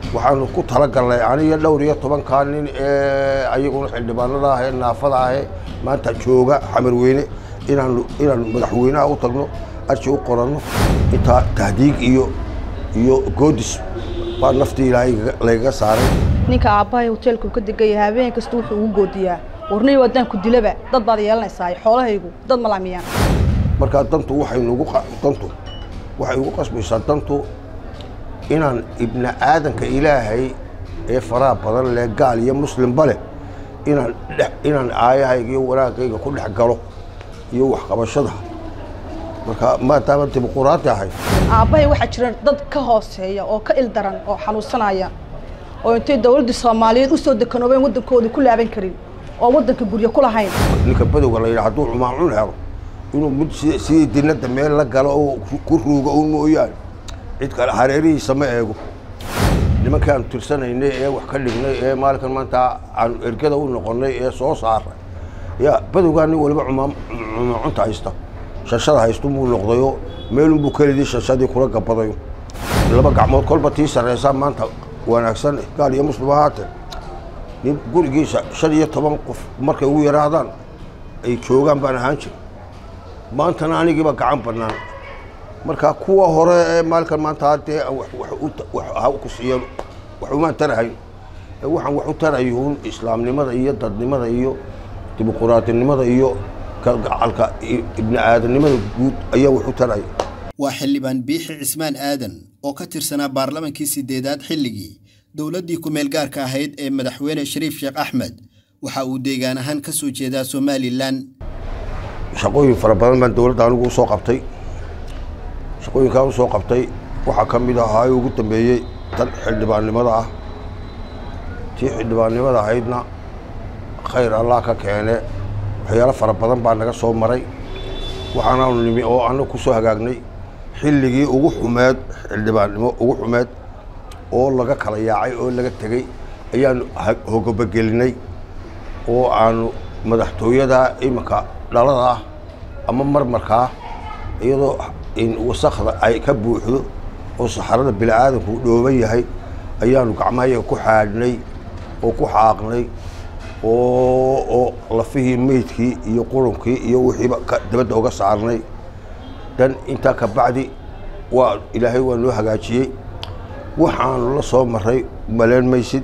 waxaanu ku talagalnay aniga dhowr iyo tobankaa nin ee ayaguna xildhibaanada ah ee naafada ahee maanta jooga xamarweyne inaanu inaanu madaxweynaha u tagno arji u qoranno intaa tahdiig iyo iyo goodis baa naftii ilaahay laygaga saaray ninka aabbahay hoteelka uu ka degan yahay habeen kasta wuxuu ugu goodiyaa warniy waddaan ku dilaba dad baad yeelanaysaa xoolahaygu dad malaamiyaan markaa dantu waxay nugu dantu waxay ugu qasbaysaa dantu inaan ibni aadanka ilaahay ee faraha badan leh gaal iyo muslimba leh inaan inaan aayahayga iyo wanaagayga ku dhex galo iyo waxqabashada marka maadaama dimuquraadi ahay aabbahay waxaa jira dad ka hooseeya oo ka ildaran oo xanuunsanaya oo intay dawladdii soomaaliyeed u soo dekanoobeen waddankooda ku laaban karin oo waddanka guryo ku lahayn ninka badowga la yidhaha hadduu cumaacun helo inuu mid si sidii dinadda meel la galo oo ku ruugo un mooyaane cid kale hareerihiisa ma eego nimankii aanu tirsanaynay ee wax ka dhignay ee maalinkan maanta aanu ergada u noqonnay ee soo saaray ya badowgaa nin waliba cumaacunta haysta shashada haystu muu noqdayo meelunbuu kelidii shashadii kula gabadayo laba gacmood kolba tii sarraysaa maanta wanaagsan gaal iyo muslim ahaatee nin gurigiisa shan iyo toban qof markay ugu yaraadaan ay joogaan baan ahaan jira maantana anigiiba gacan bannaan marka kuwa hore ee maalinkan maanta haddee ha ku siiyan wax umaan tarahayn waxaan wax u tarayuun islaamnimada iyo dadnimada iyo dimuquraadinimada iyo kalgacalka ibni aadamnimada guud ayaa wax u taraya waa xildhibaan biixi cismaan aadan oo ka tirsanaa baarlamankii sideedaad xilligii dowladdii ku-meel gaarka ahayd ee madaxweyne shariif sheekh axmed waxa uu deegaan ahaan ka soo jeedaa somalilan shaqooyin fara badan baan dowladda anigu usoo qabtay shaqooyinkaan usoo qabtay waxaa ka mid ahaa ugu dambeeyey tan xildhibaannimada ah tii xildhibaannimada ahaydna khayr allah ka keene waxyaalo fara badan baa naga soo maray waxaanaanu nimi oo annagu ku soo hagaagnay xilligii ugu xumeed xildhibaannimo ugu xumeed oo laga kala yaacay oo laga tegey ayaanu hogabagelinay oo aanu madaxtooyada iminka dhalada ah ama marmarkaa iyadoo wasakda ay ka buuxdo oo saxarada bini'aadanku dhooban yahay ayaanu gacmahayaga ku xaadhnay oo ku xaaqnay oo lafihii meydkii iyo qurunkii iyo wixiiba dabadda uga saarnay dan intaa ka bacdi waa ilaahay waa noo hagaajiyey waxaanu la soo maray maleen maysid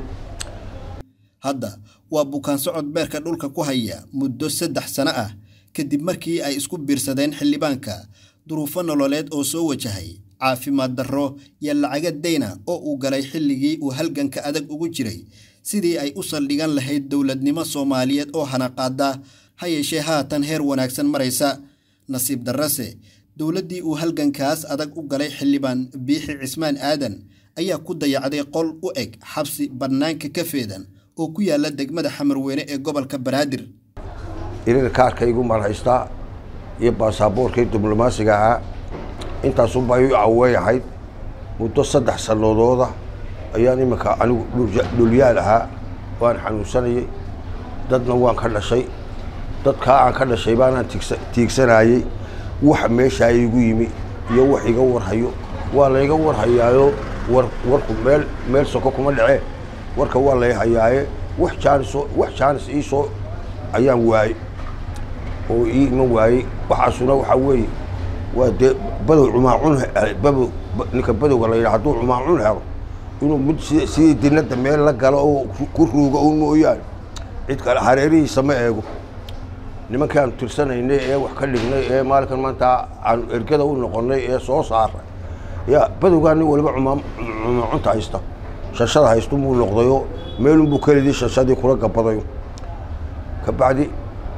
hadda waa bukaan socod beerka dhulka ku haya muddo saddex sano ah kadib markii ay isku biirsadeen xildhibaanka duruufo nololeed oo soo wajahay caafimaad darro iyo lacaga dayna oo uu galay xilligii uu halganka adag ugu jiray sidii ay u saldhigan lahayd dowladnimo soomaaliyeed oo hanaqaada ha yeeshee haatan heer wanaagsan maraysa nasiib darrase dowladdii uu halgankaas adag u galay xildhibaan biixi cismaan aadan ayaa ku dayacday qol u eg xabsi bannaanka ka feedan oo ku yaalla degmada xamarweyne ee gobolka banaadir iniga kaarkaygu maan haystaa iyo baasaboorkii diblomaasiga ahaa intaasunbaa ii caweey ahayd muddo saddex sanadooda ayaan iminka anigu dhulyaal ahaa waan xanuunsanayey dadna waan ka dhashay dadkaa aan ka dhashay baanaan tiigsanayey wax meeshaa igu yimi iyo wax iga warhayo waa layga warhayaayo war warku meel meel soko kuma dhacee warka waa lay hayaaye wax jaanisoo wax jaanis iisoo ayaan waayey oo ii iman waayey waxaasuna waxaa weeye waa dee badow cumaacun badow ninka badowga la yidhaha hadduu cumaacun helo inuu mid si sidii dinadda meel la galo oo ku ruugo un mooyaane cid kale hareerihiisa ma eego nimankii aanu tirsanaynay ee wax ka dhignay ee maalinkan maanta aanu ergada u noqonnay ee soo saaray ya badowgaa nin waliba cumaacunta haysta shashada haystu muu noqdayo meelunbuu kelidii shashadii kula gabadayo ka bacdi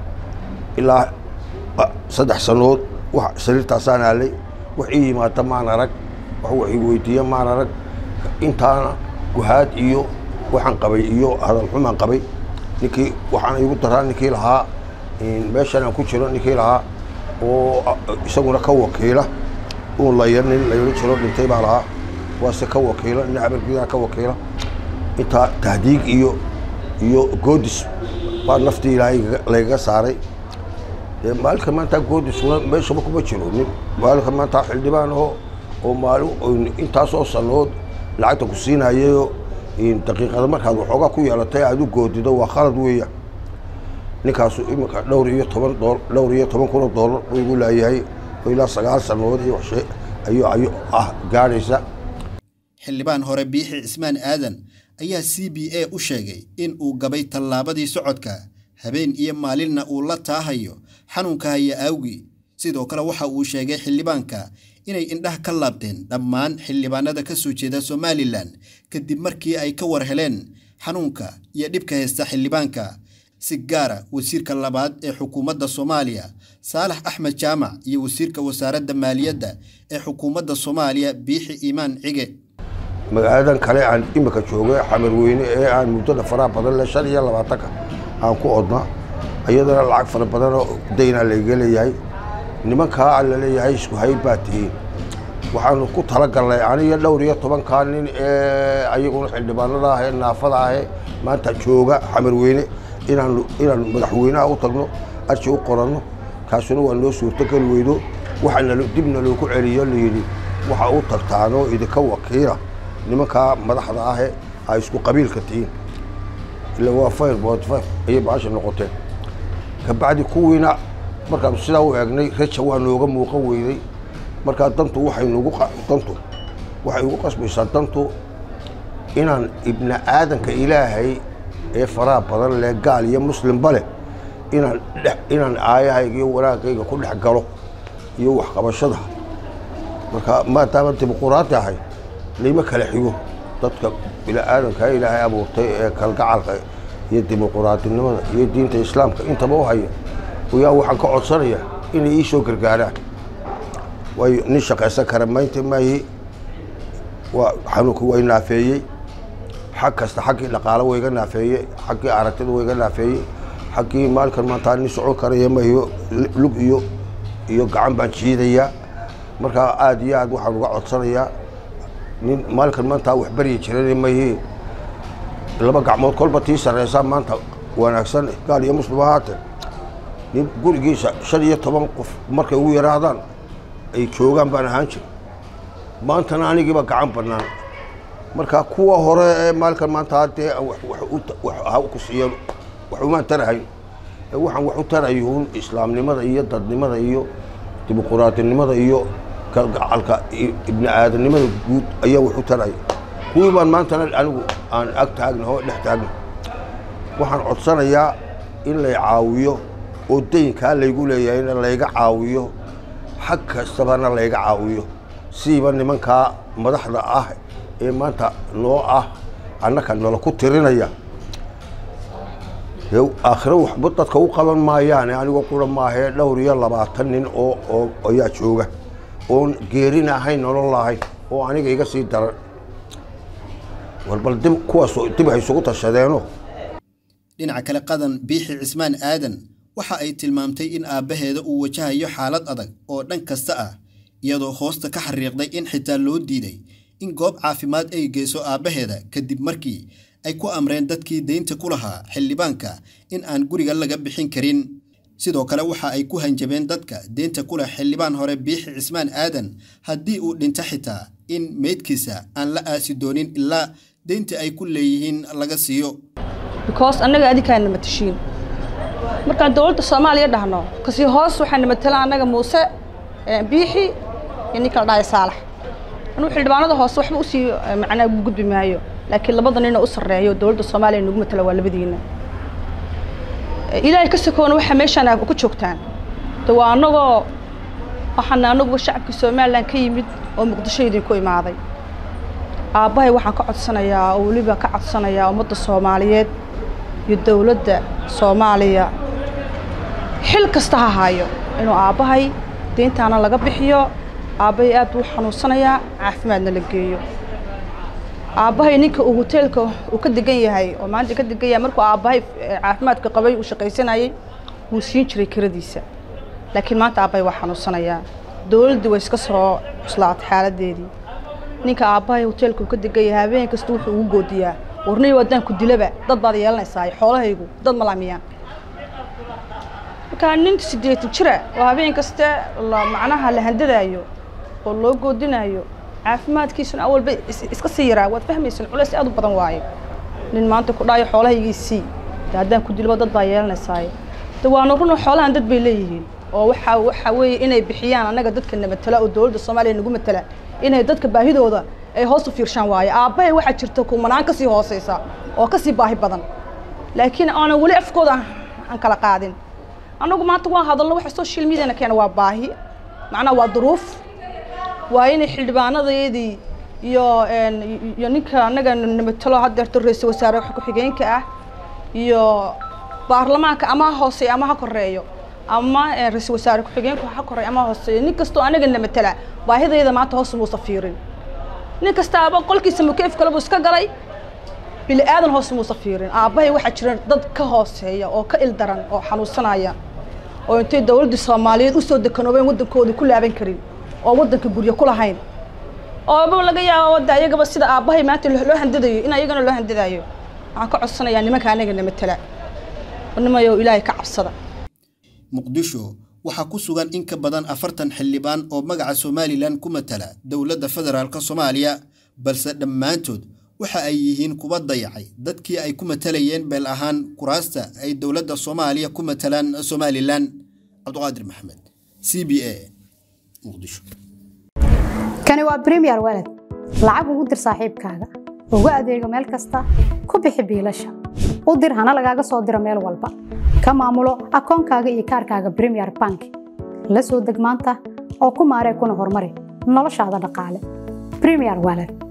ilaa saddex sanood wax sariirtaasaan aalay wax ii yimaada maan arag wax wax ii weydiiya maan arag intaana guhaad iyo waxaan qabay iyo hadalxumaan qabay ninkii waxaana igu daraa ninkii lahaa meeshan aan ku jiro ninkii lahaa oo isaguna ka wakiila uun laya nin layla jiro dhintay baa lahaa waase ka wakiila nin habargidaa ka wakiila intaa tahdiig iyo iyo goodis baa naftii ilaahay laygaga saaray maalinka maanta goodisuna meeshaba kuma jiro nin maalinka maanta xildhibaan oo oo maalin intaasoo sanood lacagta ku siinayayo daqiiqada markaad waxoogaa ku yeelatay aada u goodido waa khalad weeya ninkaasu iminka dhowr iyo toban doo dhowr iyo toban kun oo doolar buu igu laayahay oo ilaa sagaal sannadood iyo waxshe ayuu ayuu ah gaadhaysa xildhibaan hore biixi cismaan aadan ayaa c b a u sheegay in uu gabay tallaabadii socodka habeen iyo maalinna uu la taahayo xanuunka haya aawgii sidoo kale waxa uu sheegay xildhibaanka inay indhaha ka laabteen dhammaan xildhibaanada ka soo jeeda somalilan kadib markii ay ka war heleen xanuunka iyo dhibka haysta xildhibaanka si gaara wasiirka labaad ee xukuumadda soomaaliya saalax axmed jaamac iyo wasiirka wasaaradda maaliyadda ee xukuumadda soomaaliya biixi iimaan cige magaaladan kale aan imika joogay xamarweyne ee aan muddada faraha badan le shan iyo labaatanka aan ku odna iyadana lacag fara badanoo daynaa layga leeyahay nimankaa aan laleeyahay isku hayb baa tihiin waxaanu ku talagalnay aniyo dhowr iyo tobankaa nin ee ayaguna xildhibaanada ah ee naafada ahee maanta jooga xamarweyne inaanu inaanu madaxweynaha u tagno arji u qoranno kaasuna waa noo suurtogeli weydo waxaana dibna loogu celiyo layidhi waxa u tagtaanoo idinka wakiila nimankaa madaxda ahe ay isku qabiilka tihiin ila waa fayr bood fayr ayay baasha noqoteen kabacdi kuwiina markaanu sidaa u eegnay reja waa nooga muuqan weyday markaa dantu waxay nugu dantu waxay ugu qasbaysaa dantu inaan ibni aadanka ilaahay ee faraha badan leh gaal iyo muslimba leh inaan inaan aayahayga iyo wanaagayga ku dhex galo iyo waxqabashada marka maadaama dimuquraadi ahay layma kala xigo dadka bini aadanka ilaahay abuurtay ee kalgacalka iyo dimuquraadinimada iyo diinta islaamka intaba u haya yaa waxaan ka codsanayaa inay ii soo gargaaraan waayo nin shaqaysan kara maynta maayi waa xanuunka way naafeeyey xag kasta xaggii dhaqaalo wayga naafeeyey xaggii aragtida wayga naafeeyey xaggii maalkan maanta nin socon karaya mahiyo lug iyo iyo gacan baan jiidayaa markaa aada iyo aad waxaan uga codsanayaa nin maalkan maanta wax baryi jiran mahi laba gacmood kolba tii sarreysaa maanta wanaagsan gaal iyo muslim ahaatee nin gurigiisa shan iyo toban qof markay ugu yaraadaan ay joogaan baan ahaan jir maantana anigiiba gacan bannaan marka kuwa hore ee maalkan maanta haddee ha ku siiyeen wax umaan tarahayn waxaan wax u tarayuun islaamnimada iyo dadnimada iyo dimuquraadinimada iyo kalgacalka ibni aadamnimada guud ayaa wax u taraya kuwii baan maantana anigu aan ag taagna oo dhex taagna waxaan codsanayaa in lay caawiyo oo daynkaa laygu leeyahayna layga caawiyo xag kastabana layga caawiyo siiba nimankaa madaxda ah ee maanta noo ah annaka nala ku tirinaya aakhiro waxba dadka u qaban maayaane anigoo qura maahee dhowr iyo labaatan nin oo oo ayaa jooga oon geerin ahayn nolol lahayn oo aniga iga sii daran war bal dib kuwaas dib hay isugu tashadeeno dhinaca kale qadan biixi cismaan aadan waxa ay tilmaamtay in aabbaheeda uu wajahayo xaalad adag oo dhan kasta ah iyadoo hoosta ka xariiqday in xitaa loo diiday in goob caafimaad ay geyso aabbaheeda kadib markii ay ku amreen dadkii deynta ku lahaa xildhibaanka in aan guriga laga bixin karin sidoo kale waxa ay ku hanjabeen dadka deynta ku leh xildhibaan hore biixi cismaan aadan haddii uu dhinto xitaa in meydkiisa aan la aasi doonin ilaa deynta ay ku leeyihiin laga siiyo because annaga adinkaana matashiin markaan dowladda soomaaliya dhahno kasii hoos waxaana matala annaga muuse biixi iyo ninka la dhahay saalax anuu xildhibaanada hoose waxba usii macnaa ugu gudbi maayo laakiin labada ninoo u sarreeyo dowladda soomaaliya nagu matala waa labadiina ilaahay ka sokoona waxaa meeshaan ku joogtaan de waa annagoo waxaana anaguba shacabka somalilan ka yimid oo muqdisho idinku imaaday aabbahay waxaan ka codsanayaa oo weliba ka codsanayaa ummadda soomaaliyeed iyo dowladda soomaaliya xil kasta ha haayo inuu aabbahay deyntaana laga bixiyo aabbahay aad buu xanuunsanayaa caafimaadna la geeyo aabbahay ninka uu hoteelka uu ka degan yahay oo maanta ka degan yahay markuu aabbahay caafimaadka qabay uu shaqaysanayay wuu siin jiray kiradiisa laakiin maanta aabbahay waa xanuunsanayaa dowladdii way iska soo cuslaatay xaaladdeedii ninka aabbahay hoteelka uu ka degan yahay habeen kasta wuxuu ugu goodiyaa warniyo waddaan ku dilaba dad baad yeelanaysaa xoolahaygu dad ma laamiyaan markaa nin siddeetan jira oo habeen kaste macnaha la handadaayo oo loo goodinaayo caafimaadkiisuna awalba iska sii yaraa waad fahmaysan culays aad u badan waayo nin maanta ku dhaayo xoolahaygiisii de haddaan ku dilbo dad baa yeelanaysaaye de waana run xoolahan dad bay leeyihiin oo waxa waxa weeye inay bixiyaan annaga dadka namatala oo dowladda soomaaliya nagu matala inay dadka baahidooda ay hoos u fiirshaan waaye aabbahay waxaa jirta kumanaan kasii hooseysa oo kasii baahi badan laakiin aanan weli afkooda aan kala qaadin annagu maanta waan hadalno waxa social mediana keena waa baahi macnaha waa duruuf waa inay xildhibaanadeedii iyo iyo ninka annaga namatalo haddeerto ra-iisul wasaare ku-xigeenka ah iyo baarlamaanka ama ha hooseeyo ama ha koreeyo ama ra-iisul wasaare ku-xigeenku ha koreeyo ama ha hooseeyo nin kastoo anaga namatala baahidayda maanta hoos muusa fiirin nin kastaaba qolkiisa mukeef kale buu iska galay bili aadan hoos muusa fiirin aabbahay waxaa jira dad ka hooseeya oo ka ildaran oo xanuunsanaya oo intay dowladda soomaaliyeed usoo dekanoobeen waddankoodii ku laaban karin oo waddanka guryo ku lahayn ooba laga yaabo wadda ayagaba sida aabbahay maanta loo handadayo in ayagana loo handadayo waxaan ka codsanayaa nimanka anaga namatala nimayo ilaahay ka cabsada muqdisho waxaa ku sugan in ka badan afartan xildhibaan oo magaca somalilan ku matala dowladda federaalk soomaaliya balse dhammaantood waxa ay yihiin kuwa dayacay dadkii ay ku matalayeen beel ahaan kuraasta ay dowladda soomaaliya ku matalaan somalilan cabdiqaadir maxamed c b a muqdisho kani waa bremiyer waled lacag ugu dir saaxiibkaaga ugu adeego meel kasta ku bixi biilasha u dir hana lagaaga soo diro meel walba ka maamulo akoonkaaga iyo kaarkaaga bremiyer bank la soo deg maanta oo ku maaree kuna horumari noloshaada dhaqaale bremiyer waled